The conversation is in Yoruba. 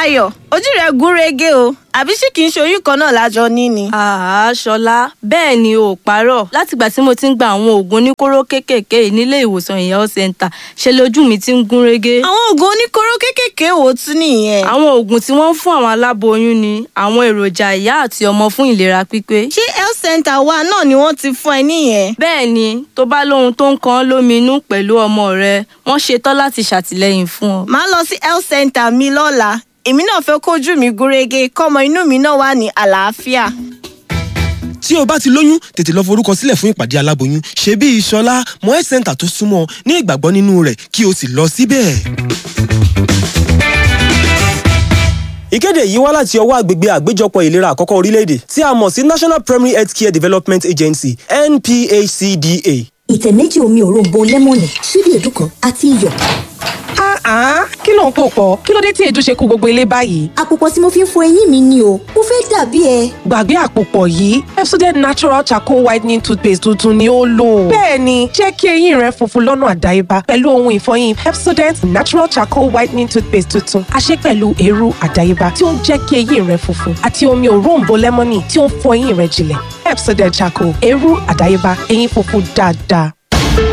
Ayọ̀ ojú rẹ̀ gún régé o àbí ṣé kìí ṣe oyún kan náà lájọ ní ni. àá ṣọlá bẹ́ẹ̀ ni ò parọ́ látìgbà tí mo ti ń gba àwọn oògùn oníkóró kéékèèké yìí nílé ìwòsàn ìyàwó center ṣe lójú mi ti ń gún régé. àwọn oògùn oníkóró kéékèèké wo tún nìyẹn. àwọn oògùn tí wọ́n ń fún àwọn aláboyún ni àwọn èròjà ìyá àti ọmọ fún ìlera pípé. ṣé health center wa náà ni wọ́n ti fún ẹ níyẹn. bẹ́ẹ̀ ni tó bá lóhun tó ń kan ọ́ lóminú pẹ̀lú ọmọ rẹ wọ́n ṣetán láti ṣàtìlẹ́yìn fún ọ. màá lọ sí health center mi lọ́la èmi náà fẹ́ kójú mi gúnrégé kọ́mọ inú mi náà wà ní àlàáfíà. tí o bá ti lóyún tètè lọ forúkọ sílẹ̀ fún ìpàdé aláboyún ṣe bí ìṣọlá mọ health center tó súnmọ́ ní ìgbàgbọ́ nínú rẹ̀ kí o sì lọ síbẹ̀. ìkéde yìí wá láti ọwọ́ àgbègbè àgbéjọpọ̀ ìlera àkọ́kọ́ orílẹ̀-èdè tí a mọ̀ sí national primary health care development agency nphcda. ìtẹ̀ méjì omi òróǹbó lẹ́mọ̀nì ṣíbí èédú kan àti iyọ̀. Ah, kí ló ń pò pọ̀? Kí ló dé tí èédú ṣe kó gbogbo ilé báyìí? àpòpọ̀ tí mo fi ń fọ eyín mi ni o mo fẹ́ dàbí ẹ. Gbàgbé àpòpọ̀ yìí, Pepsodent Natural Charcoal Whitening Toothpaste tuntun ni ó lò. Bẹ́ẹ̀ni, jẹ́ kí eyín rẹ funfun lọ́nà àdáyébá pẹ̀lú ohun ìfọyín Pepsodent Natural Charcoal Whitening Toothpaste tuntun. A ṣe pẹ̀lú eérú àdáyébá tí ó ń jẹ́ kí eyín rẹ funfun àti omi òróǹbó lẹ́mọ́nì tí ó ń fọ eyín rẹ jinlẹ̀. Pepsodent Charcoal, eérú àdáyébá, eyín funfun dáadáa.